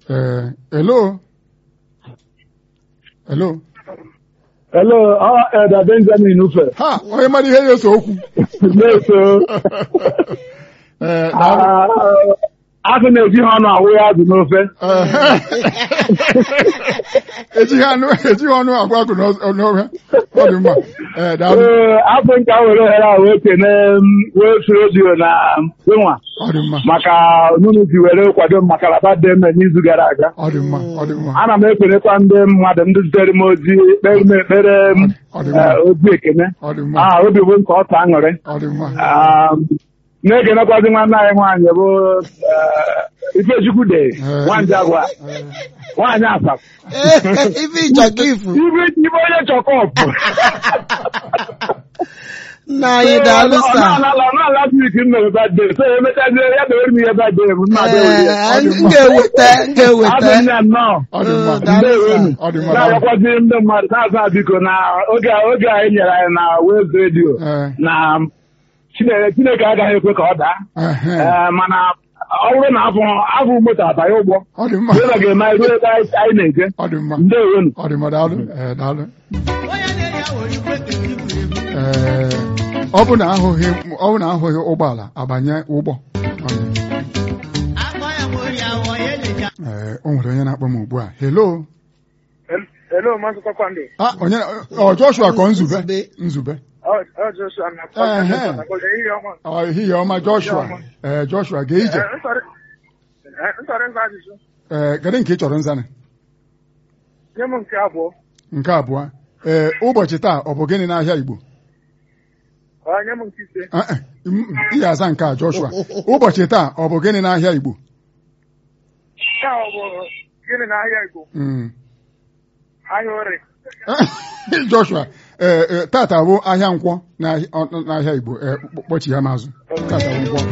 ee hello hello Hello, ọ Eda Benjamin Ufe. ha onye mara ihe ya eso okwu Na-eso. ee daalụ. Ah, Agụ na-eji ha ọnụ awụ ya azụ n'ofe. ejighị anụ ejighị ọnụ agwa akụ n'ọhịa ọ dị mma ee daalụ Ee, afọ nke a were ohere a wee kene m wee fi redio na nwa ọ dị mma maka nunu ji were kwado m maka laba dị eme n'izu gara aga. ọ dị mma ọ dị mma Ana m ekelekwa ndị mmadụ ndị zitere m ozi kpere m ekpere m Ọ dị mma. eh, ozi ekene. ọ dị mma Ah, obi bụ nke ọta aṅụrị. ọ dị mma Ah, na-ekenekwazi nwanne anyị nwaanyị bụ eh, Ifechukwu de Eh. nwanyị agwa nwaanyị asap ife ịchọka ifu ibe ibe onye chọkọpụ nna anyị daalụ sa n'ala wik m mere bade so emechazie ya dewere m ihe bade m nna Ee, m ga-eweta m adị ga-eweta m ya nnọọ ọ dị mma Daalụ Ndewonu. ọ dị mma daalụ. na-arịọkwazi ndị mmadụ na-aza biko na oge a- oge anyị nyere anyị na wez redio Ee. na Chineke Chineke agaghị ekwe ka ọ daa Ehe. Ee, mana ọ bụrụ na afọ afọ moto abanye ụgbọ ọ dị mma ụlọ ga-eme anyị ruo ebe anyị anyị na-eje ọ dị mma ndewonu ọ dị mma daalụ ee daalụ ee ọ bụ na ahụghị ọ bụ na ahụghị ụgbọala abanye ụgbọ ee o nwere onye na-akpọ m ugbu a hello Hello, Maazị Kpakpando. ah onye ọ Joshua kọ nzube Nzube. nzube Ọ ọ Joshua na Ehe. Kpakpando. Ehihie ọma. ọ ehihie ọma Joshua ee Joshua gaa ije Eh, nsọrị- eh, nsọrị nza ajụjụ. ee kedu nke ị chọrọ nzanị Nye m nke abụọ. nke abụọ ee ụbọchị taa ọ bụ gịnị n'ahịa Igbo Ọ nye m nke ise. Ah, ah, m- ị ga-aza nke a Joshua ụbọchị taa ọ bụ gịnị n'ahịa Igbo Nke a ọ bụ gịnị n'ahịa Igbo? Mm. Ahịa ore. Joshua ee ee, tata bụ ahịa nkwọ n'ahịa ọ- n'ahịa Igbo ee, kpọchi ya mazụ tata bụ nkwọ